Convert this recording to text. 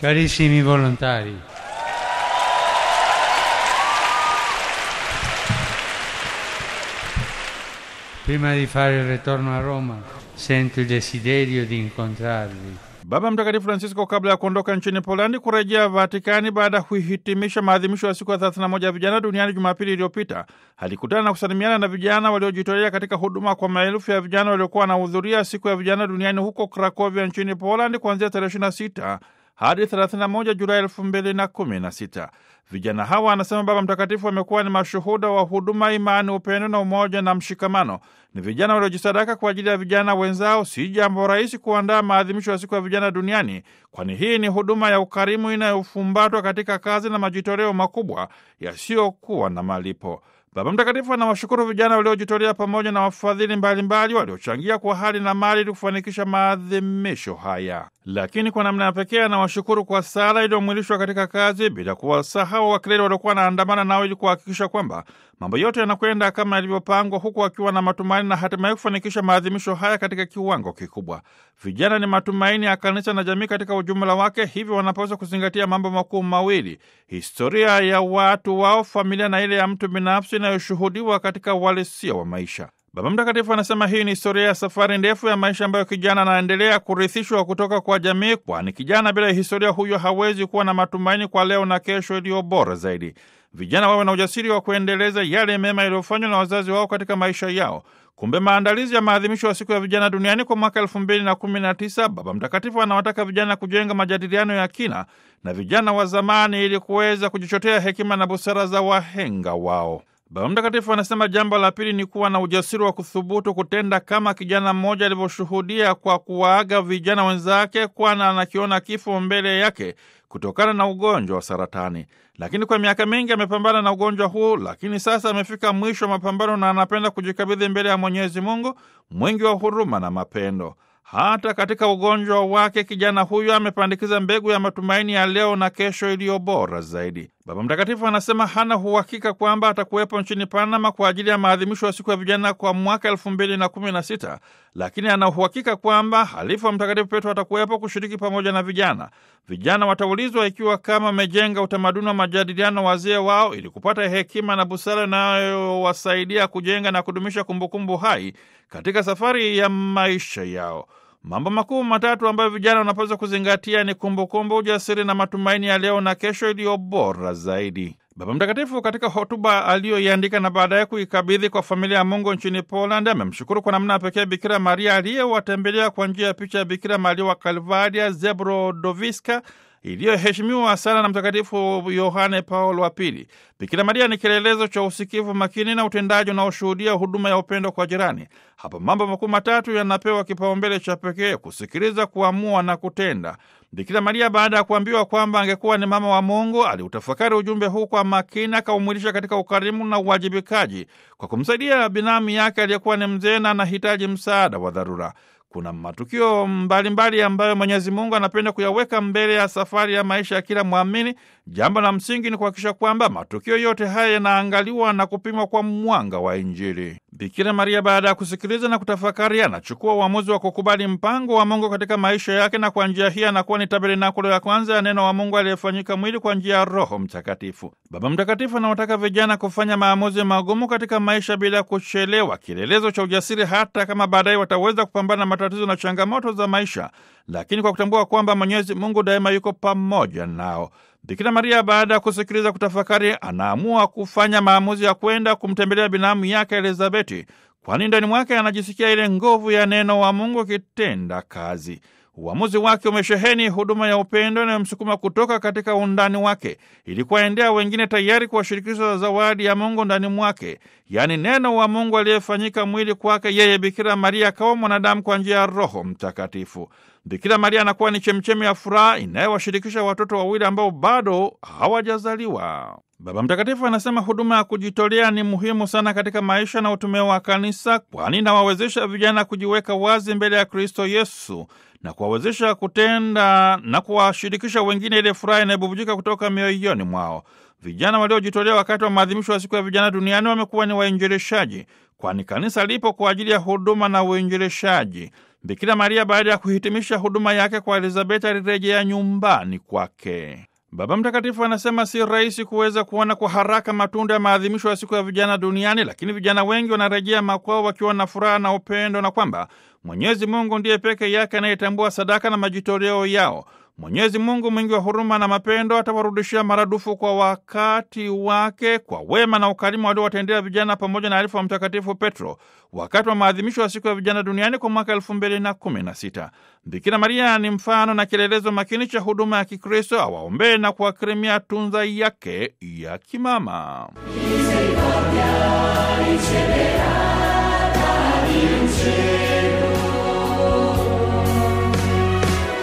Carissimi volontari, prima di fare il ritorno a Roma sento il desiderio di incontrarvi. Baba Mtakatifu Francisco kabla ya kuondoka nchini Polandi kurejea Vatikani baada ya kuhitimisha maadhimisho ya siku ya 31 ya vijana duniani Jumapili iliyopita, alikutana na kusalimiana na vijana waliojitolea katika huduma kwa maelfu ya vijana waliokuwa wanahudhuria siku ya vijana duniani huko Krakovia nchini Polandi kuanzia tarehe 26 hadi 31 Julai 2016. Vijana hawa, anasema Baba Mtakatifu, wamekuwa ni mashuhuda wa huduma, imani, upendo na umoja na mshikamano. Ni vijana waliojisadaka kwa ajili ya vijana wenzao. Si jambo rahisi kuandaa maadhimisho ya siku ya vijana duniani, kwani hii ni huduma ya ukarimu inayofumbatwa katika kazi na majitoleo makubwa yasiyokuwa na malipo. Baba Mtakatifu anawashukuru vijana waliojitolea pamoja na wafadhili mbalimbali waliochangia kwa hali na mali ili kufanikisha maadhimisho haya. Lakini kwa namna ya pekee anawashukuru kwa sala iliyomwilishwa katika kazi, bila kuwasahau wakileli waliokuwa wanaandamana nao ili kuhakikisha kwamba mambo yote yanakwenda kama yalivyopangwa, huku akiwa na matumaini na hatimaye kufanikisha maadhimisho haya katika kiwango kikubwa. Vijana ni matumaini ya kanisa na jamii katika ujumla wake, hivyo wanapaswa kuzingatia mambo makuu mawili: historia ya watu wao, familia na ile ya mtu binafsi inayoshuhudiwa katika uhalisia wa maisha. Baba Mtakatifu anasema hii ni historia ya safari ndefu ya maisha ambayo kijana anaendelea kurithishwa kutoka kwa jamii, kwani kijana bila historia huyo hawezi kuwa na matumaini kwa leo na kesho iliyo bora zaidi. Vijana wawe na ujasiri wa kuendeleza yale mema yaliyofanywa na wazazi wao katika maisha yao. Kumbe maandalizi ya maadhimisho ya siku ya vijana duniani kwa mwaka elfu mbili na kumi na tisa, Baba Mtakatifu anawataka vijana kujenga majadiliano ya kina na vijana wa zamani ili kuweza kujichotea hekima na busara za wahenga wao. Baba Mtakatifu anasema jambo la pili ni kuwa na ujasiri wa kuthubutu kutenda kama kijana mmoja alivyoshuhudia kwa kuwaaga vijana wenzake, kwana anakiona kifo mbele yake kutokana na ugonjwa wa saratani. Lakini kwa miaka mingi amepambana na ugonjwa huu, lakini sasa amefika mwisho wa mapambano na anapenda kujikabidhi mbele ya Mwenyezi Mungu mwingi wa huruma na mapendo. Hata katika ugonjwa wake kijana huyo amepandikiza mbegu ya matumaini ya leo na kesho iliyo bora zaidi. Baba Mtakatifu anasema hana uhakika kwamba atakuwepo nchini Panama kwa ajili ya maadhimisho ya siku ya vijana kwa mwaka elfu mbili na kumi na sita, lakini ana uhakika kwamba halifu wa Mtakatifu Petro atakuwepo kushiriki pamoja na vijana. Vijana wataulizwa ikiwa kama wamejenga utamaduni wa majadiliano wazee wao ili kupata hekima na busara inayowasaidia kujenga na kudumisha kumbukumbu hai katika safari ya maisha yao. Mambo makuu matatu ambayo vijana wanapaswa kuzingatia ni kumbukumbu, ujasiri na matumaini ya leo na kesho iliyo bora zaidi. Baba Mtakatifu katika hotuba aliyoiandika na baadaye kuikabidhi kwa familia ya Mungu nchini Poland amemshukuru kwa namna pekee Bikira Maria aliyewatembelea kwa njia ya picha ya Bikira Maria wa Kalvaria Zebrodowiska iliyoheshimiwa sana na Mtakatifu Yohane Paulo wa Pili. Bikira Maria ni kielelezo cha usikivu makini na utendaji unaoshuhudia huduma ya upendo kwa jirani. Hapa mambo makuu matatu yanapewa kipaumbele cha pekee: kusikiliza, kuamua na kutenda. Bikira Maria baada ya kuambiwa kwamba angekuwa ni mama wa Mungu, aliutafakari ujumbe huu kwa makini, akaumwilisha katika ukarimu na uwajibikaji kwa kumsaidia binamu yake aliyekuwa ni mzee na anahitaji msaada wa dharura. Kuna matukio mbalimbali mbali ambayo Mwenyezi Mungu anapenda kuyaweka mbele ya safari ya maisha ya kila mwamini. Jambo la msingi ni kuhakikisha kwamba matukio yote haya yanaangaliwa na kupimwa kwa mwanga wa Injili. Bikira Maria baada ya kusikiliza na kutafakari, anachukua uamuzi wa kukubali mpango wa Mungu katika maisha yake, na kwa njia hii anakuwa ni tabernakulo ya kwanza ya neno wa Mungu aliyefanyika mwili kwa njia ya Roho Mtakatifu. Baba Mtakatifu anawataka vijana kufanya maamuzi magumu katika maisha bila kuchelewa, kielelezo cha ujasiri, hata kama baadaye wataweza kupambana na matatizo na changamoto za maisha, lakini kwa kutambua kwamba Mwenyezi Mungu daima yuko pamoja nao. Bikira Maria baada ya kusikiliza kutafakari, anaamua kufanya maamuzi ya kwenda kumtembelea binamu yake Elizabeti, kwani ndani mwake anajisikia ile nguvu ya neno wa Mungu ikitenda kazi. Uamuzi wake umesheheni huduma ya upendo inayomsukuma kutoka katika undani wake ili kuwaendea wengine, tayari kuwashirikisha zawadi ya Mungu ndani mwake, yaani neno wa Mungu aliyefanyika mwili kwake yeye Bikira Maria akawa mwanadamu kwa njia ya Roho Mtakatifu. Bikira Maria anakuwa ni chemchemi ya furaha inayowashirikisha watoto wawili ambao bado hawajazaliwa. Baba Mtakatifu anasema huduma ya kujitolea ni muhimu sana katika maisha na utume wa Kanisa, kwani inawawezesha vijana kujiweka wazi mbele ya Kristo Yesu na kuwawezesha kutenda na kuwashirikisha wengine ile furaha inayobubujika kutoka mioyoni mwao. Vijana waliojitolea wakati wa maadhimisho ya siku ya vijana duniani wamekuwa ni wainjilishaji, kwani kanisa lipo kwa ajili ya huduma na uinjilishaji. Bikira Maria baada ya kuhitimisha huduma yake kwa Elizabeti alirejea nyumbani kwake. Baba Mtakatifu anasema si rahisi kuweza kuona kwa haraka matunda ya maadhimisho ya siku ya vijana duniani, lakini vijana wengi wanarejea makwao wakiwa na furaha na upendo, na kwamba Mwenyezi Mungu ndiye peke yake anayetambua sadaka na majitoleo yao. Mwenyezi Mungu mwingi wa huruma na mapendo atawarudishia maradufu kwa wakati wake kwa wema na ukarimu waliowatendea vijana pamoja na alifu wa Mtakatifu Petro wakati wa maadhimisho ya siku ya vijana duniani kwa mwaka elfu mbili na kumi na sita. Bikira Maria ni mfano na kielelezo makini cha huduma ya Kikristo, awaombee na kuwakirimia tunza yake ya kimama. Misericordia riceverà dall'inferno.